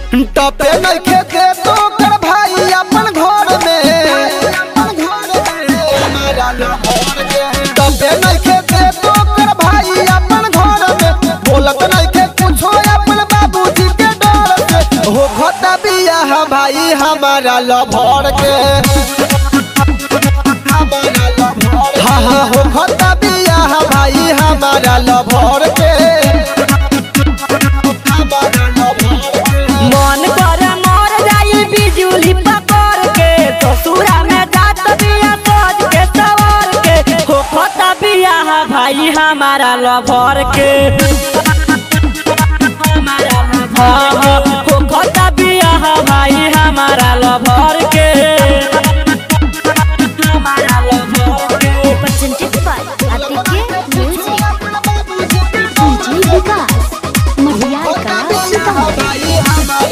टपे नइखे दे तो कर भाई अपन घर में टपे नइखे दे तो कर भाई अपन घर में बोलत नइखे कुछो अपन बाबूजी के डर से हो घटा बियाह भाई हमारा लभर के हाँ हाँ हो घटा बियाह भाई हमारा लभर के मन कर मर जाई बिजुली पकड़ के ससुरा में जात बिया सज के सवर के हो खता बियाह भाई हमारा लभर के हाँ, हाँ, हो खता बियाह भाई हमारा लभर के हमारा लभर के presented by Atike Music. DJ Vikas, Mahiyar ka Sitamarhi.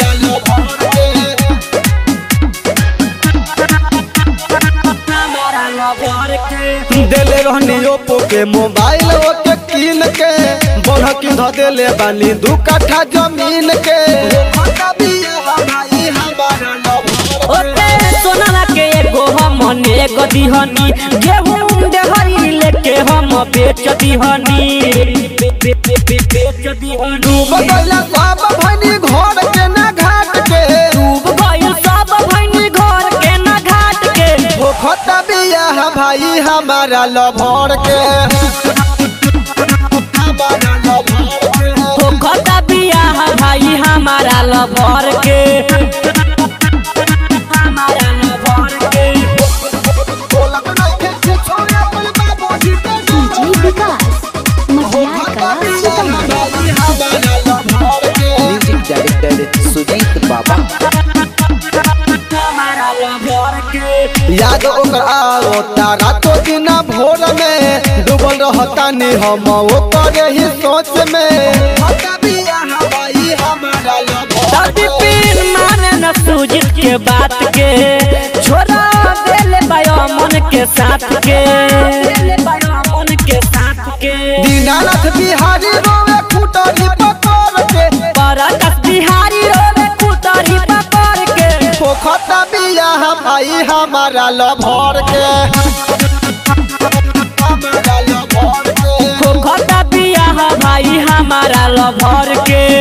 हमारा लभर के देले रहनी ओप्पो के मोबाइल ओके कीन के बढ़ की ध देले बानी दू कट्ठा जमीन के ओते सोनारा के एगो हम एगो दिहनी गेहूं देहरी लेके हम बेच दिहनी बेच दिहनी डूब गइला सब भनी घर के ना घाट के डूब गइल सब भइनी घर के ना घाट के हो खता बियाह भाई हमारा लभर के हो खता बियाह भाई हमारा लभर के हमारा लभर के DJ Vikas, Mahiyar ka Sitamarhi. Music director Sujeet बाबा हमारा लभर के याद ओकर आओ तारा तो दिन भोर में डूबल रहता नी हम ओकर ही सोच में खता बियाह भाई हमारा लभर दादी पीन माने न सूजित के बात के छोरा देले बायो मन के साथ के देले बायो मन के साथ के दीनानाथ बिहारी रोवे खुटरी पकड़ के बरकत बिहारी रोवे कुतरी पकड़ के पोखता बियाह भाई हमारा लभर के हमारा लभर के खोखता बियाह भाई हमारा लभर के